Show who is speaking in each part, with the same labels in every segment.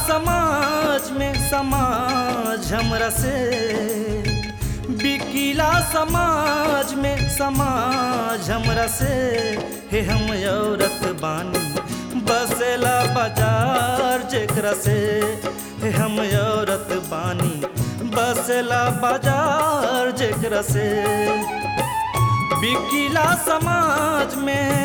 Speaker 1: समाज में समाज हमरा से बिकीला समाज में समाज हमरा से हे हम औरत बानी बसेला बाजार जेकरा से हे हम औरत बानी बसेला बाजार जेकरा से बिकीला समाज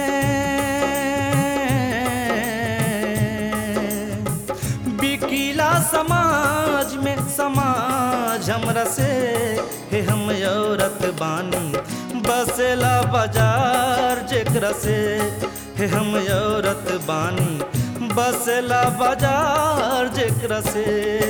Speaker 1: में बिकीला समाज में समाज हमरा से हे हम औरत बानी बसेला बाजार जेकरा से हे हम औरत बानी बसेला बाजार जेकरा से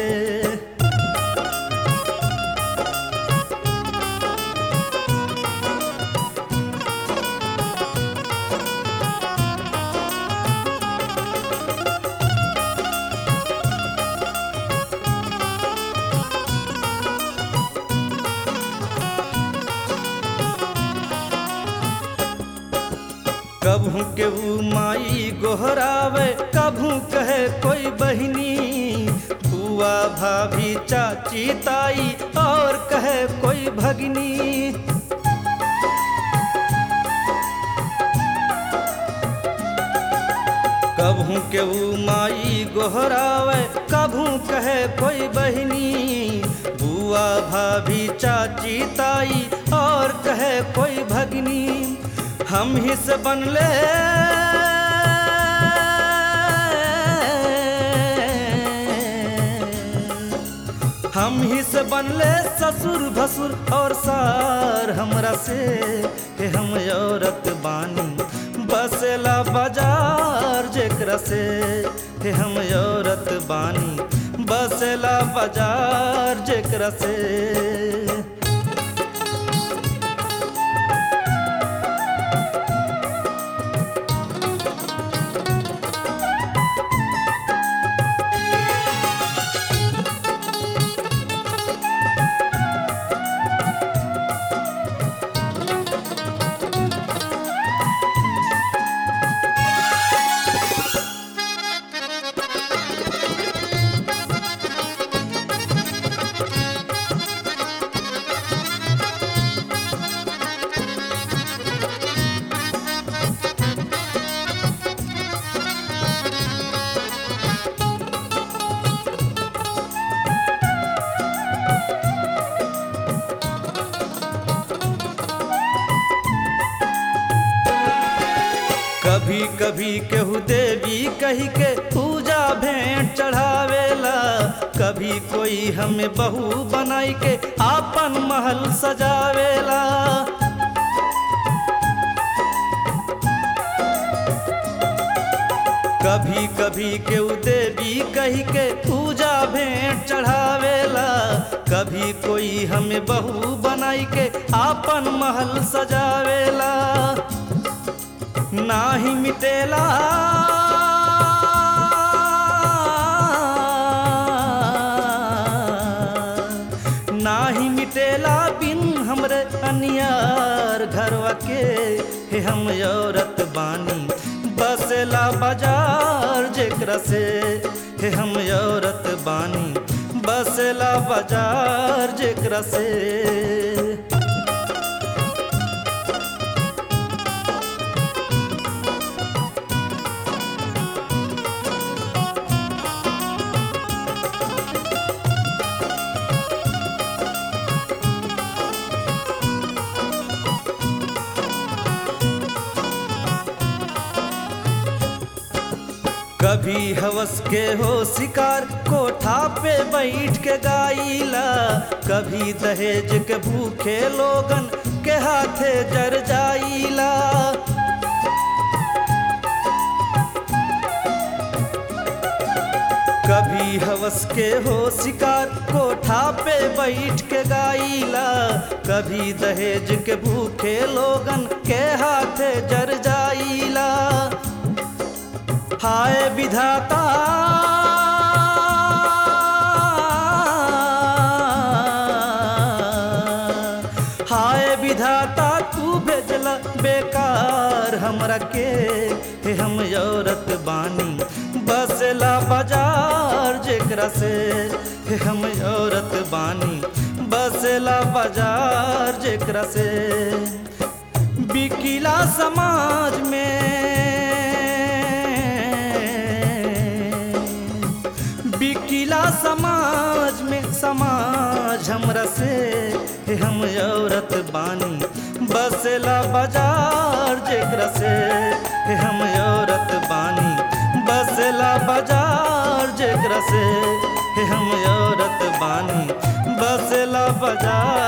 Speaker 1: कभू केहू माई गोहरावे कभू कहे कोई बहिनी बुआ भाभी चाची ताई और कहे कोई भगनी कभू केहू माई गोहरावे कभू कहे कोई बहिनी बुआ भाभी चाची ताई और कहे कोई भगनी हम ही से बनले हम ही से बनले ससुर भसुर और सार हमरा से हे हम औरत बानी बसेला बाजार जेकरा से हे हम औरत बानी बसेला बाजार जेकरा से कभी कभी केहू देवी कही के पूजा भेंट चढ़ावेला कभी कोई हमें बहू बनाई के आपन महल सजावेला कभी कभी केहू देवी कही के पूजा भेंट चढ़ावेला कभी कोई हमें बहू बनाई के आपन महल सजावेला नाही मिटेला नाही मिटेला बिन हमरे अनियार घरवा के हे हम औरत बानी बसेला बाजार जेकरा से हे हम औरत बानी बसेला बाजार जेकरा से कभी हवस के हो शिकार कोठा पे बैठ के गाइला कभी दहेज के भूखे लोगन के हाथे जर जाइला कभी हवस के हो शिकार कोठा पे बैठ के गाइला कभी दहेज के भूखे लोगन के हाथे जर जाइला हाय विधाता हाय विधाता तू भेजला बेकार हम हमरा के हे हम औरत बानी बसला बाजार जेकरा से हे हम औरत बानी बसला बाजार जेकरा से बिकिला समाज में बिकिला समाज में समाज हमरा से हे हम औरत बानी बसला बाजार जेकरा से हे हम औरत बानी बसला बाजार जेकरा से हे हम औरत बानी बसला बाजार